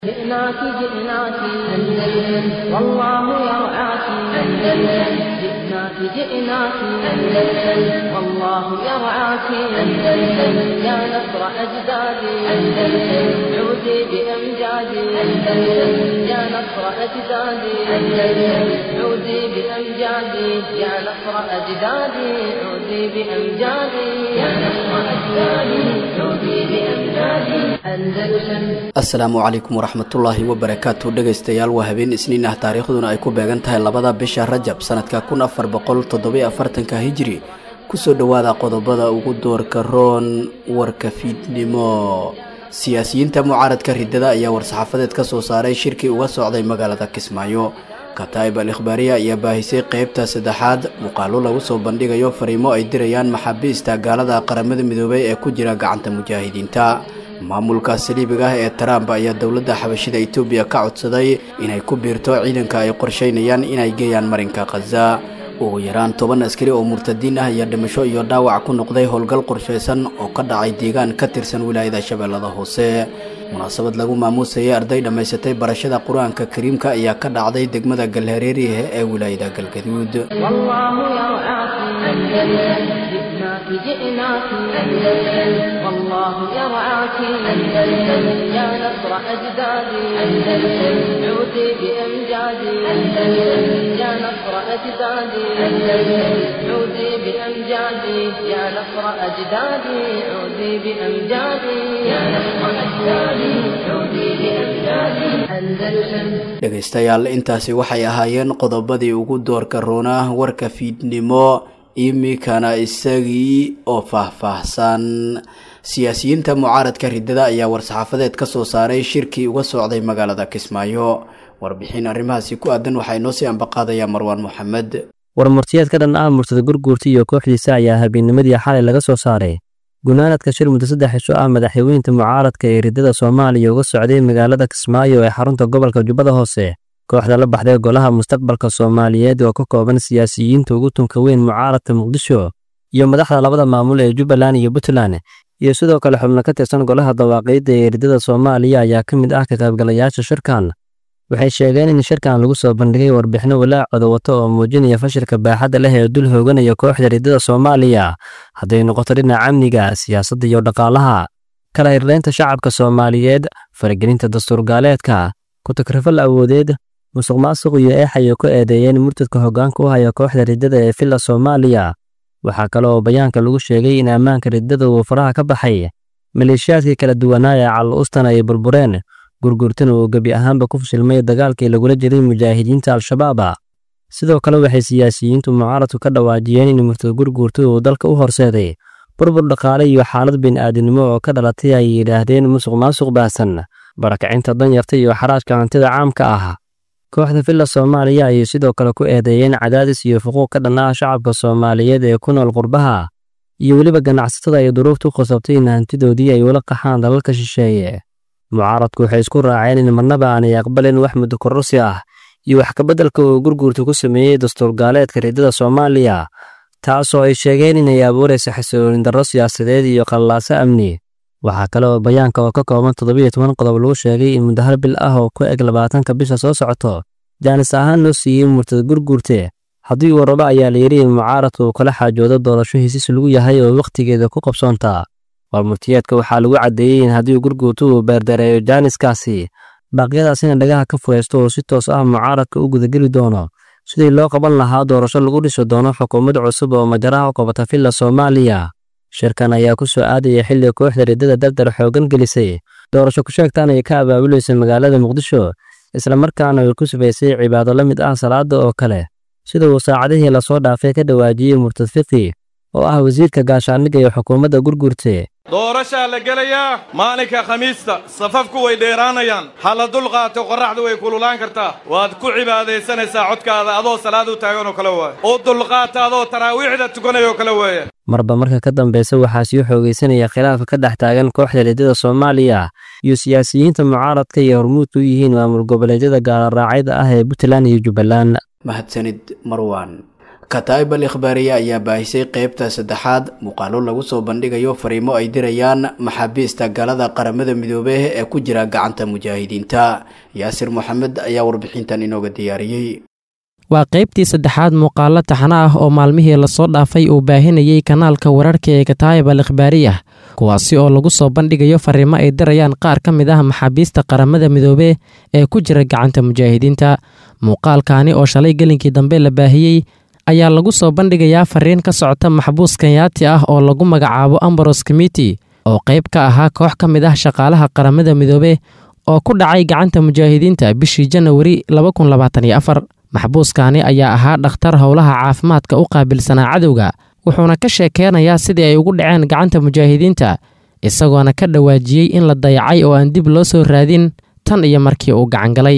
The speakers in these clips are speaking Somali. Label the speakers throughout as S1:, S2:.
S1: جئناك جئناك أندلس والله يرعاك أندلس جئناك جئناك أندلس والله يرعاك أندلس يا نصر أجدادي أندلس عودي بأمجادي أندلس يا نصر أجدادي أندلس عودي بأمجادي يا نصر أجدادي عودي بأمجادي يا نصر أجدادي عودي بأمجادي أندلس
S2: asalaamu calaykum waraxmatullaahi wabarakaatu dhegaystayaal waa habeen isniin ah taariikhduna ay ku beegan tahay labada bisha rajab sanadka kun afar boqol toddobiyo afartanka hijiri kusoo dhowaada qodobada ugu doorka roon warka fiidnimo siyaasiyiinta mucaaradka ridada ayaa war-saxaafadeed ka soo saaray shirkii uga socday magaalada kismaayo kataa'ib al ikhbaariya ayaa baahisay qeybta saddexaad muuqaalo lagu soo bandhigayo fariimo ay dirayaan maxaabiista gaalada qaramada midoobay ee ku jira gacanta mujaahidiinta maamulka saliibiga ah ee trump ayaa dowladda xabashida etoobiya ka codsaday inay ku biirto ciidanka ay qorsheynayaan inay geeyaan marinka khaza ugu yaraan toban askari oo murtadiin ah ayaa dhimasho iyo dhaawac ku noqday howlgal qorshaysan oo ka dhacay deegaan ka tirsan wilaayada shabeellada hoose munaasabad lagu maamuusayay arday dhammaysatay barashada qur-aanka kariimka ayaa ka dhacday degmada galhareerihe ee wilaayada galgaduud
S1: والله يرعاك أندلس جئناك جئناك أندلس والله يرعاك أندلس يا نصر أجدادي أندلس عودي بأمجادي أندلس يا نصر أجدادي أندلس عودي بأمجادي يا نصر أجدادي عودي بأمجادي يا نصر أجدادي عودي بأمجادي أندلس
S2: dhegaystayaal intaasi waxay ahaayeen qodobadii ugu doorka roonaa warka fiidnimo iminkana isagii oo faahfaahsan siyaasiyiinta mucaaradka ridada ayaa war-saxaafadeed ka soo saaray shirkii uga socday magaalada kismaayo warbixin arrimahaasi ku aadan waxaa inoo sii ambaqaadaya marwaan moxamed
S3: warmurtiyeed ka dhan ah murtada gurguurta iyo kooxdiisa ayaa habeennimadii xalay laga soo saaray gunaanadka shir muddo saddex cisho ah madaxweynta mucaaradka ee ridada soomaaliya uga socday magaalada kismaayo ee xarunta gobolka jubbada hoose kooxda la baxday golaha mustaqbalka soomaaliyeed oo ka kooban siyaasiyiinta ugu tunka weyn mucaaradka muqdisho iyo madaxda labada maamul ee jubbaland iyo puntland iyo sidoo kale xubno ka tirsan golaha dawaaqiidda ee ridada soomaaliya ayaa ka mid ah ka qaybgalayaasha shirkan waxay sheegeen in shirkan lagu soo bandhigay warbixino walaacooda wata oo muujinaya fashilka baaxadda leh ee dul hooganaya kooxda ridada soomaaliya hadday noqoto dhinaca amniga siyaasadda iyo dhaqaalaha kala hirlaynta shacabka soomaaliyeed faragelinta dastuurgaaleedka ku-takrifal awoodeed musuq maasuq iyo eex ayay ku eedeeyeen murtadka hoggaanka u haya kooxda ridada ee villa soomaaliya waxaa kale oo bayaanka lagu sheegay in ammaanka ridada uu faraha ka baxay maleeshiyaadkii kala duwanaa ee callo-ustan ay burbureen gurgurtana uu gebi ahaanba ku fashilmay dagaalkii lagula jiray mujaahidiinta al-shabaaba sidoo kale waxay siyaasiyiintu mucaaradku ka dhawaajiyeen in murtad gurguurta uu dalka u horseeday burbur dhaqaale iyo xaalad bini'aadinimo oo ka dhalatay ay yidhaahdeen musuq maasuq baasan barakacinta danyarta iyo xaraajka hantida caamka ah kooxda villa soomaaliya ayay sidoo kale ku eedeeyeen cadaadis iyo fuquuq ka dhan ah shacabka soomaaliyeed ee ku nool qurbaha iyo weliba ganacsatada ay duruuftu khasabtay in hantidoodii ay ula qaxaan dalalka shisheeye mucaaradku waxay isku raaceen in marnaba aanay aqbalin wax muddo kororsi ah iyo wax kabeddelka uu gurguurta ku sameeyey dastuurgaaleedka ridada soomaaliya taasoo ay sheegeen inay abuuraysa xasiloolin darro siyaasadeed iyo qallaaso amni waxaa kale oo bayaanka oo ka kooban toddobiyo toban qodob lagu sheegay in muddo hal bil ah oo ku eg labaatanka bisha soo socoto jaanis ahaan loo siiyey murtad gurguurte haddii uu rabo ayaa layidhi in mucaaradku uu kala xaajoodo doorasho hesiis lagu yahay oo wakhtigeeda ku qabsoontaa warmurtiyeedka waxaa lagu caddeeyey in haddii gurguurtu uu beerdareeyo jaaniskaasi baaqyadaasina dhagaha ka furaysto oo si toos ah mucaaradka u gudageli doono sidii loo qaban lahaa doorasho lagu dhisi doono xukuumad cusub oo majaraha u qabata villa soomaaliya shirkan ayaa ku soo aadaya xilli kooxda ridada dardar xooggan gelisay doorasho ku sheegtaan ay ka abaabulaysa magaalada muqdisho islamarkaana ay ku sufaysay cibaado la mid ah salaada oo kale sida uu saacadihii lasoo dhaafay ka dhawaajiyey murtad fiqi oo ah wasiirka gaashaandhigga ee xukuumadda gurgurte
S4: doorashaa la gelayaa maalinka khamiista safafku way dheeraanayaan ha la dul qaato qorraxdu way kululaan kartaa waad ku cibaadaysanaysaa codkaada adoo salaad u taagan oo kale waaya u dulqaata adoo taraawiixda tukanayoo kale weeye
S3: marba marka ka dambeysa waxaa sii xoogaysanaya khilaafka ka dhex taagan kooxda ridada soomaaliya iyo siyaasiyiinta mucaaradka iyo hormuudka u yihiin maamul goboleedyada gaalaraacayda ah ee puntland iyo jubbaland
S2: mahadsanid marwan kataa'ib al ikhbaariya ayaa baahisay qeybta saddexaad muuqaalo lagu soo bandhigayo fariimo ay dirayaan maxaabiista galada qaramada midoobey ee ku jira gacanta mujaahidiinta yaasir moxamed ayaa warbixintan inooga diyaariyey
S5: waa qaybtii saddexaad muuqaalo taxano ah oo maalmihii lasoo dhaafay uu baahinayey kanaalka wararka ee kataa'ib al ikhbaariyah kuwaasi oo lagu soo bandhigayo fariimo ay dirayaan qaar ka mid ah maxaabiista qaramada midoobe ee ku jira gacanta mujaahidiinta muuqaalkaani oo shalay gelinkii dambe la baahiyey ayaa lagu soo bandhigayaa fariin ka socota maxbuus kenyaati ah oo lagu magacaabo ambaros committee oo qayb ka ahaa koox ka mid ah shaqaalaha qaramada midoobe oo ku dhacay gacanta mujaahidiinta bishii janawari maxbuuskaani ayaa ahaa dhakhtar howlaha caafimaadka u qaabilsanaa cadowga wuxuuna ka sheekeynayaa sidii ay ugu dhaceen gacanta mujaahidiinta isagoona ka dhawaajiyey in la dayacay oo aan dib loo soo raadin tan iyo markii uu gacangalay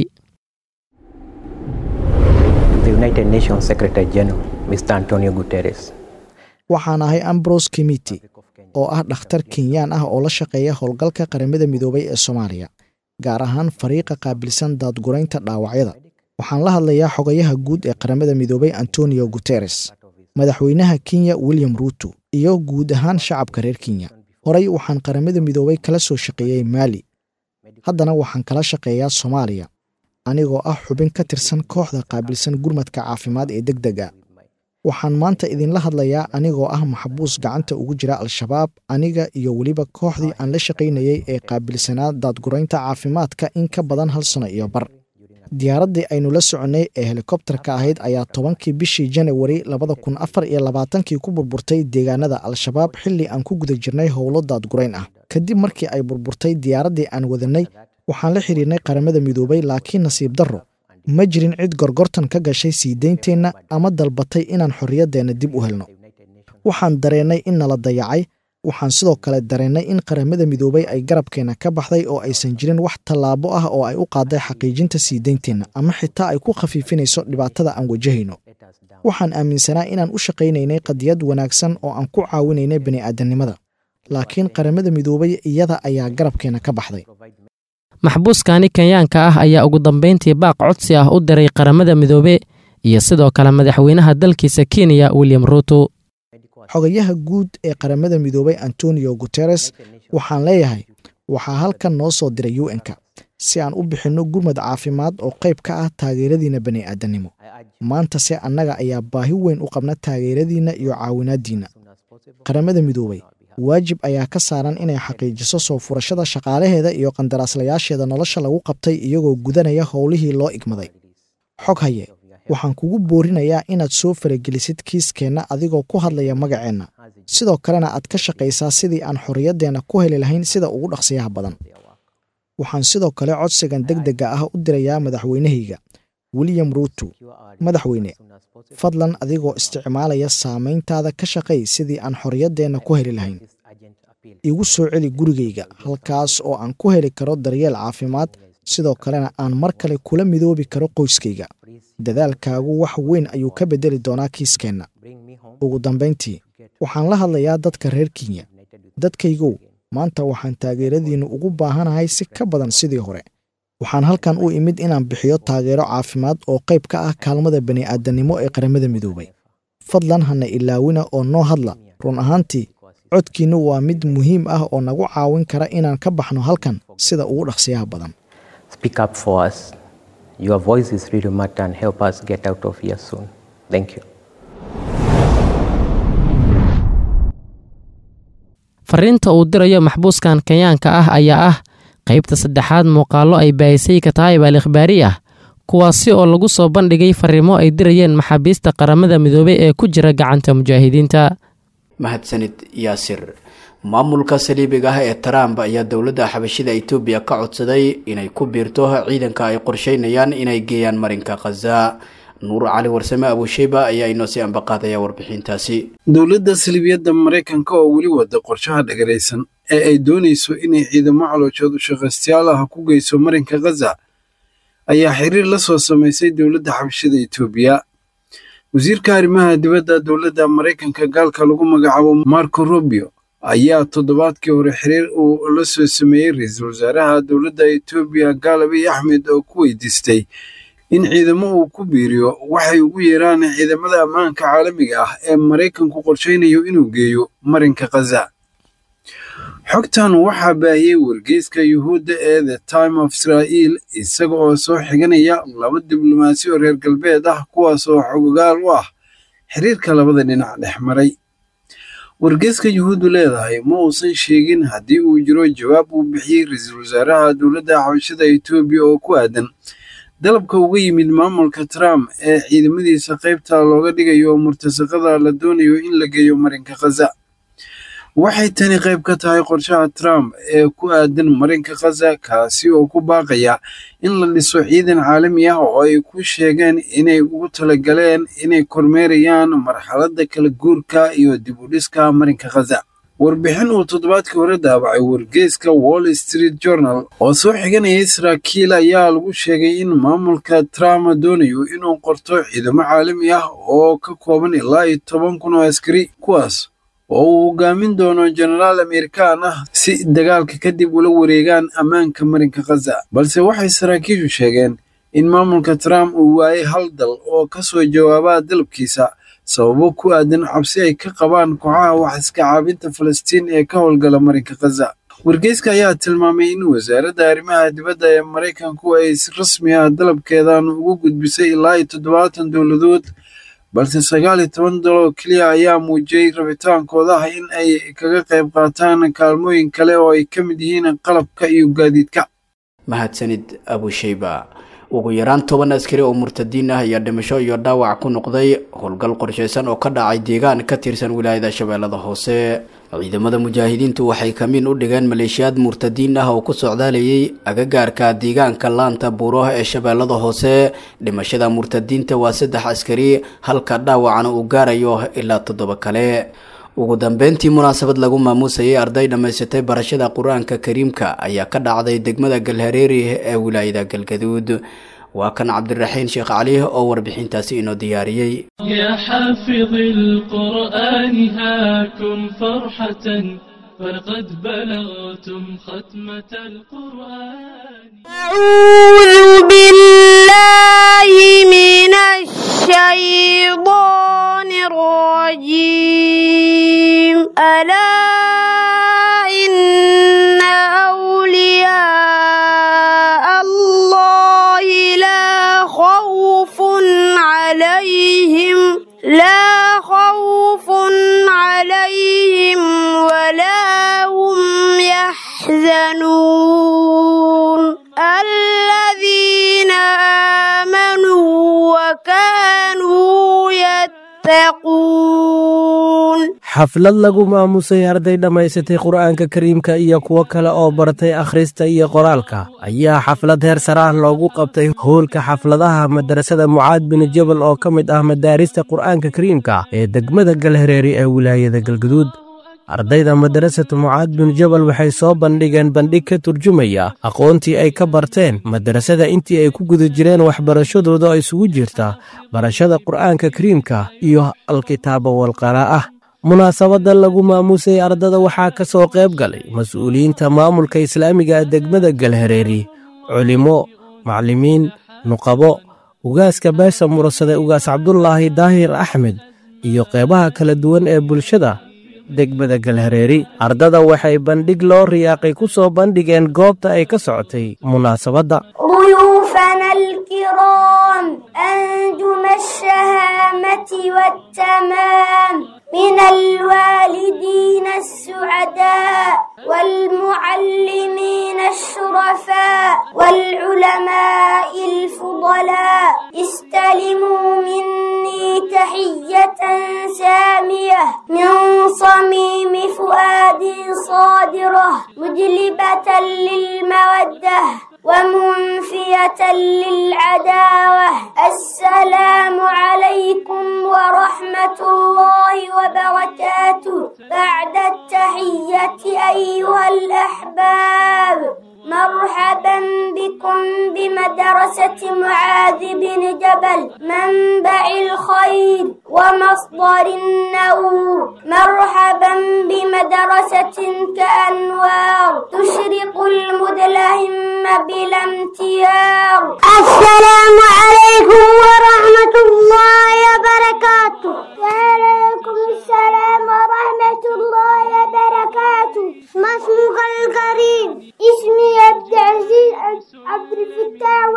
S6: waxaan ahay ambros committee oo ah dhakhtar kenyaan ah oo la shaqeeya howlgalka qaramada midoobay ee soomaaliya gaar ahaan fariiqa qaabilsan daadguraynta dhaawacyada waxaan la hadlayaa xogayaha guud ee qaramada midoobay antonio guteres madaxweynaha kenya william ruuto iyo guud ahaan shacabka reer kenya horey waxaan qaramada midoobay kala soo shaqeeyey maali haddana waxaan kala shaqeeyaa soomaaliya anigoo ah xubin ka tirsan kooxda qaabilsan gurmadka caafimaad ee deg dega waxaan maanta idinla hadlayaa anigoo ah maxbuus gacanta ugu jira al-shabaab aniga iyo weliba kooxdii aan la shaqaynayey ee qaabilsanaa daadguraynta caafimaadka in ka badan hal sano iyo bar diyaaraddii aynu la soconnay ee helikobtarka ahayd ayaa tobankii bishii janawari labada kun afar iyo labaatankii ku burburtay deegaanada al-shabaab xilli aan ku guda jirnay howlo daadgurayn ah kadib markii ay burburtay diyaaraddii aan wadannay waxaan la xidhiirnay qaramada midoobay laakiin nasiib darro ma jirin cid gorgortan ka gashay sii deynteenna ama dalbatay inaan xorriyaddeenna dib u helno waxaan dareennay in nala dayacay waxaan sidoo kale dareennay in qaramada midoobay ay garabkeenna ka baxday oo aysan jirin wax tallaabo ah oo ay u qaaday xaqiijinta sii deynteenna ama xitaa ay ku khafiifinayso dhibaatada aan wajahayno waxaan aaminsanaa inaan u shaqaynaynay qadiyad wanaagsan oo aan ku caawinaynay bini'aadamnimada laakiin qaramada midoobay iyada ayaa garabkeenna ka baxday
S5: maxbuuskani kenyaanka ah ayaa ugu dambayntii baaq codsi ah u diray qaramada midoobe iyo sidoo kale madaxweynaha dalkiisa kenya william ruuto
S6: xogayaha guud ee qaramada midoobay antonio guteres waxaan leeyahay waxaa halkan noo soo diray u n-ka si aan u bixinno gurmad caafimaad oo qayb ka ah taageeradiinna bani'aadannimo maanta se annaga ayaa baahi weyn u qabna taageeradiinna iyo caawinaaddiinna qaramada midoobay waajib ayaa ka saaran inay xaqiijiso soo furashada shaqaalaheeda iyo qandaraaslayaasheeda nolosha lagu qabtay iyagoo gudanaya howlihii loo igmaday xog haye waxaan kugu boorinayaa inaad soo faragelisid kiiskeenna adigoo ku hadlaya magaceenna sidoo kalena aad ka shaqaysaa sidii aan xorriyaddeenna ku heli lahayn sida ugu dhaqsiyaha badan waxaan sidoo kale codsigan deg dega ah u dirayaa madaxweynahayga william ruuto madaxweyne fadlan adigoo isticmaalaya saamayntaada ka shaqay sidii aan xorriyaddeenna ku heli lahayn igu soo celi gurigayga halkaas oo aan ku heli karo daryeel caafimaad sidoo kalena aan mar kale kula midoobi karo qoyskayga dadaalkaagu wax weyn ayuu ka beddeli doonaa kiiskeenna ugu dambayntii waxaan la hadlayaa dadka reer kenya dadkaygow maanta waxaan taageeradiinnu ugu baahanahay si ka badan sidii hore waxaan halkan u imid inaan bixiyo taageero caafimaad oo qayb ka ah kaalmada bani'aadannimo ee qaramada midoobay fadlan hana ilaawina oo noo hadla run ahaantii codkiinnu waa mid muhiim ah oo nagu caawin kara inaan ka baxno halkan sida ugu dhaqsiyaha badan
S5: fariinta uu dirayo maxbuuskan kenyaanka ah ayaa ah qaybta saddexaad muuqaallo ay baahisay kataayib al ikhbaari ah kuwaasi oo lagu soo bandhigay fariimo ay dirayeen maxaabiista qaramada midoobey ee ku jira gacanta mujaahidiinta
S2: mahadsanid yaasir maamulka saliibiga ah ee trump ayaa dowladda xabashida etoobiya ka codsaday inay ku biirto ciidanka ay qorsheynayaan inay geeyaan marinka khaza nuur cali warsame abusheyba ayaa inoo sii ambaqaadaya warbixintaasi
S7: dowladda saliibiyadda maraykanka oo weli wada qorshaha dhagaraysan ee ay doonayso inay ciidamo calooshood ushaqaystayaal ah ku geyso marinka khaza ayaa xiriir la soo samaysay dowladda xabashida etoobiya wasiirka arrimaha dibadda dowladda maraykanka gaalka lagu magacaabo marco rubio ayaa toddobaadkii hore xiriir uu la soo sameeyey ra-iisul wasaaraha dowladda etoobiya gaalabiy axmed oo ku weydiistay in ciidamo uu ku biiriyo waxay ugu yeeraan ciidamada ammaanka caalamiga ah ee maraykanku qorshaynayo inuu geeyo marinka khaza xogtan waxaa baahiyey wargeyska yuhuudda ee the time of israa'iil isaga oo soo xiganaya laba diblomaasi oo reer galbeed ah kuwaas oo xogogaal u ah xiriirka labada dhinac dhex maray wargeyska yuhuuddu leedahay ma uusan sheegin haddii uu jiro jawaab uu bixiyey ra-iisul wasaaraha dowladda xabashada etoobiya oo ku aadan dalabka uga yimid maamulka trump ee ciidamadiisa qaybta looga dhigayo murtasaqada la doonayo in la geeyo marinka khaza waxay tani qayb ka tahay qorshaha trump ee ku aadan marinka khaza kaasi oo ku baaqaya in la dhiso ciidan caalami ah oo ay ku sheegeen inay ugu talagaleen inay kormeerayaan marxaladda kala guurka iyo dib u dhiska marinka khaza warbixin uu toddobaadkii hore daabacay wargeyska wall street journal oo soo xiganayay saraakiil ayaa lagu sheegay in maamulka trump doonayo inuu qorto ciidamo caalami ah oo ka kooban ilaa iyo toban kun oo askari kuwaas oo uu hogaamin doono jenaraal amerikaan ah si dagaalka kadib ula wareegaan ammaanka marinka khaza balse waxay saraakiishu sheegeen in maamulka trump uu waayay hal dal oo ka soo jawaaba dalabkiisa sababo ku aadan cabsi ay ka qabaan kooxaha wax iska caabinta falastiin ee ka howlgala marinka khaza wargeyska ayaa tilmaamay in wasaaradda arrimaha dibadda ee maraykanku ay si rasmi ah dalabkeedan ugu gudbisay ilaa iyo toddobaatan dowladood balse sagaal iyo toban dal oo keliya ayaa muujiyey rabitaankooda ah in ay kaga qayb qaataan kaalmooyin kale oo ay ka mid yihiin qalabka iyo gaadiidka
S2: mahadsanid abushayba ugu yaraan toban askari oo murtadiin ah ayaa dhimasho iyo dhaawac ku noqday howlgal qorshaysan oo ka dhacay deegaan ka tirsan wilaayada shabeellada hoose ciidamada mujaahidiintu waxay kamiin u dhigeen maleeshiyaad murtadiin ah oo ku socdaalayay agagaarka deegaanka laanta buuraha ee shabeellada hoose dhimashada murtadiinta waa saddex askari halka dhaawacana uu gaarayo ilaa toddoba kale ugu dambeyntii munaasabad lagu maamuusayay arday dhammaysatay barashada qur-aanka kariimka ayaa ka dhacday degmada galhareeri ee wilaayada galgaduud waa kan cabdiraxiin sheekh cali oo warbixintaasi inoo diyaariyey
S8: يا حافظ القرآن هاكم فرحة فقد بلغتم ختمة القرآن
S9: أعوذ بالله من الشيطان الرجيم ألا إن أولياء الله لا خوف عليهم لا خوف عليهم ولا هم يحزنون الذين آمنوا وكانوا يتقون
S10: xaflad lagu maamusay arday dhammaysatay qur'aanka kariimka iyo kuwo kale oo bartay akhrista iyo qoraalka ayaa xaflad heer sare ah loogu qabtay howlka xafladaha madarasada mucaad bin jabal oo ka mid ah madaarista qur'aanka kariimka ee degmada galhareeri ee wilaayada galguduud ardayda madarasatu mucaad bin jabal waxay soo bandhigeen bandhig ka turjumaya aqoontii ay ka barteen madarasada intii ay ku guda jireen waxbarashadooda oo isugu jirta barashada qur'aanka kariimka iyo alkitaaba walqaraa'ah munaasabadda lagu maamusay ardada waxaa ka soo qayb galay mas-uuliyiinta maamulka islaamiga ee degmada galhareeri culimo maclimiin nuqabo ugaaska beesha murasade ugaas cabdulaahi daahir axmed iyo qeybaha kala duwan ee bulshada degmada galhareeri ardada waxay bandhig loo riyaaqay ku soo bandhigeen goobta ay ka socotay munaasabadda
S9: ضيوفنا الكرام أنجم الشهامة والتمام من الوالدين السعداء والمعلمين الشرفاء والعلماء الفضلاء استلموا مني تحية سامية من صميم فؤادي صادرة مجلبة للمودة ومنفية للعداوة السلام عليكم ورحمة الله وبركاته بعد التحية أيها الأحباب مرحبا بكم بمدرسة معاذ بن جبل منبع الخير ومصدر النور مرحبا بمدرسة كأنوار تشرق المدلهم بلا امتيار السلام عليكم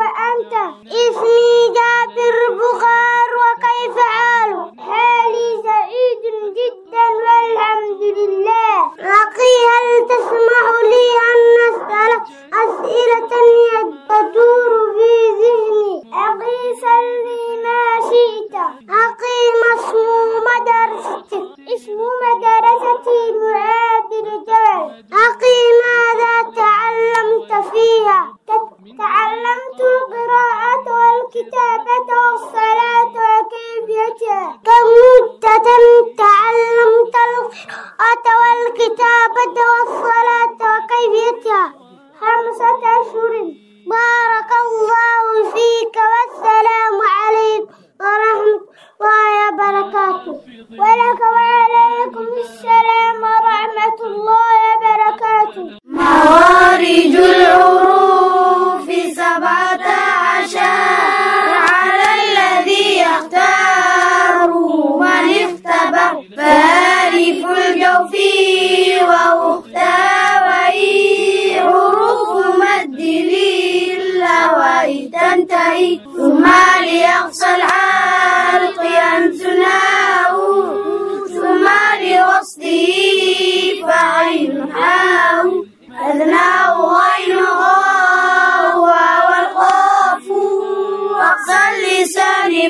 S9: وأنت اسمي جابر بخار وكيف حالك حالي سعيد جدا والحمد لله أخي هل تسمح لي أن أسألك أسئلة تدور في ذهني أخي سلني ما شئت أخي ما اسم مدرستك اسم مدرستي معاذ رجال أخي ماذا تعلمت فيها تعلمت القراءة والكتابة والصلاة وكيفيتها كم مدة تعلمت القراءة والكتابة والصلاة وكيفيتها خمسة أشهر بارك الله فيك والسلام عليكم ورحمة الله وبركاته ولك وعليكم السلام ورحمة الله وبركاته موارج العروف سبعة عشر على الذي يختار من اختبر فالف الجوف ومختوي حروف مد للهواء تنتهي ثم ليقصى الحلق ينسناه ثم لوصله فعين حاو أذناه غين غاو والقاف أقصى اللسان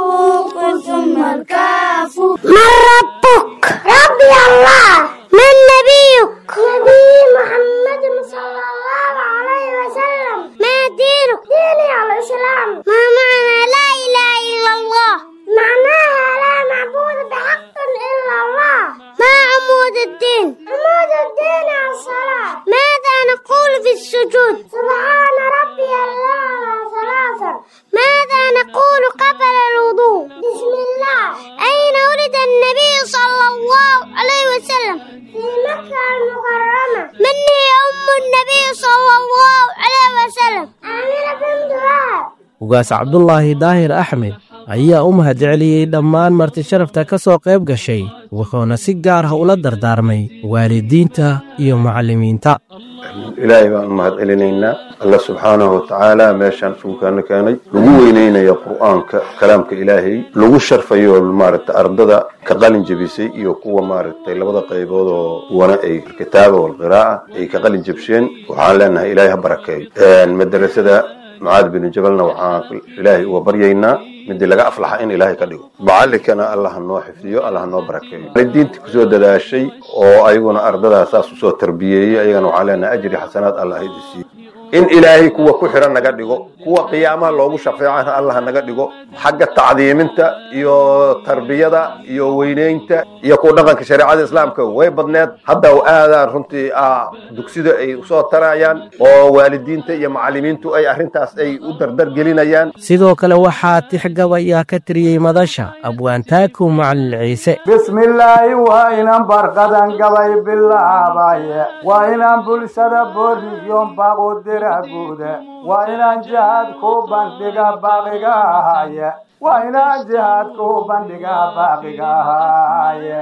S9: فوق ثم الكاف من ربك ربي الله من نبيك نبي محمد صلى الله عليه وسلم ما دينك ديني الإسلام ما معنى لا إله إلا الله معناها لا معبود بحق إلا الله ما عمود الدين عمود الدين الصلاة ماذا نقول في السجود سبحان ربي الأعلى ثلاثة ماذا نقول قبل الوضوء بسم الله أين ولد النبي صلى الله عليه وسلم في مكة المكرمة من هي أم النبي صلى الله عليه وسلم آمنة بنت وهب
S10: ugaas cabdulaahi daahir axmed ayaa u mahadceliyey dhammaan marti sharafta ka soo qayb gashay wuxuuna si gaar ah ula dardaarmay waalidiinta iyo macallimiinta
S11: ilaahay baan u mahad celinaynaa alla subxaanahu watacaala meeshaan isugukaana keenay lagu weyneynaya qur'aanka kalaamka ilaahay lagu sharfayo maaragta ardada ka qalin jebisay iyo kuwa maaragtay labada qaybood oo wana ay kitaaba walqiraa'a ay ka qalin jebsheen waxaan leenahay ilaahay ha barakeeyo madrasada mucaad binu jabalna waxaan ilaahay uga baryaynaa midii laga aflaxa in ilaahay ka dhigo macallinkana allah ha noo xifdiyo allah ha noo barakeeyo waalidiintii kusoo dadaashay oo ayaguna ardadaa saas usoo tarbiyeeyey ayagana waxaan leenahay ajri xasanaad allah ha idi siiyo in ilaahay kuwa ku xiran naga dhigo kuwa qiyaamaha loogu shafeecana allah naga dhigo xagga tacdiiminta iyo tarbiyada iyo weyneynta iyo ku dhaqanka shareecada islaamka way badneed hadda aadaan runtii dugsida ay usoo tarayaan oo waalidiinta iyo macallimiintu ay arrintaas ay u dardar gelinayaan
S10: sidoo kale waxaa tixgab ayaa ka tiriyey madasha abwaantaaku macalin ciise
S12: bismillaahi waa inaan barqadan gabay bilaabaye waa inaan bulshada booriyoon baaqu dira guude waa inaan jihaad ku bandhiga baaqiga ahaye waa inaan jihaad ku bandhiga baaqiga ahaye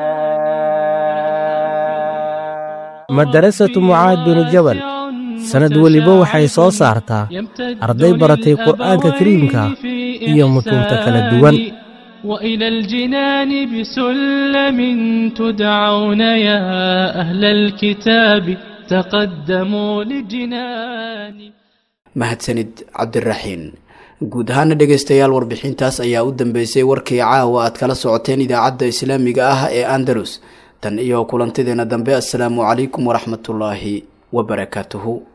S10: madarasatu mucaad binu jabal sannad weliba waxay soo saartaa arday baratay qur'aanka kariimka iyo mutuunta kala duwan
S8: وإلى الجنان بسلم تدعون يا أهل الكتاب تقدموا للجنان
S2: mahadsanid cabdiraxiin guud ahaana dhegaystayaal warbixintaas ayaa u dambeysay warkii caawa aad kala socoteen idaacadda islaamiga ah ee andalus tan iyo kulantideena dambe assalaamu calaykum waraxmatullaahi wabarakaatuhu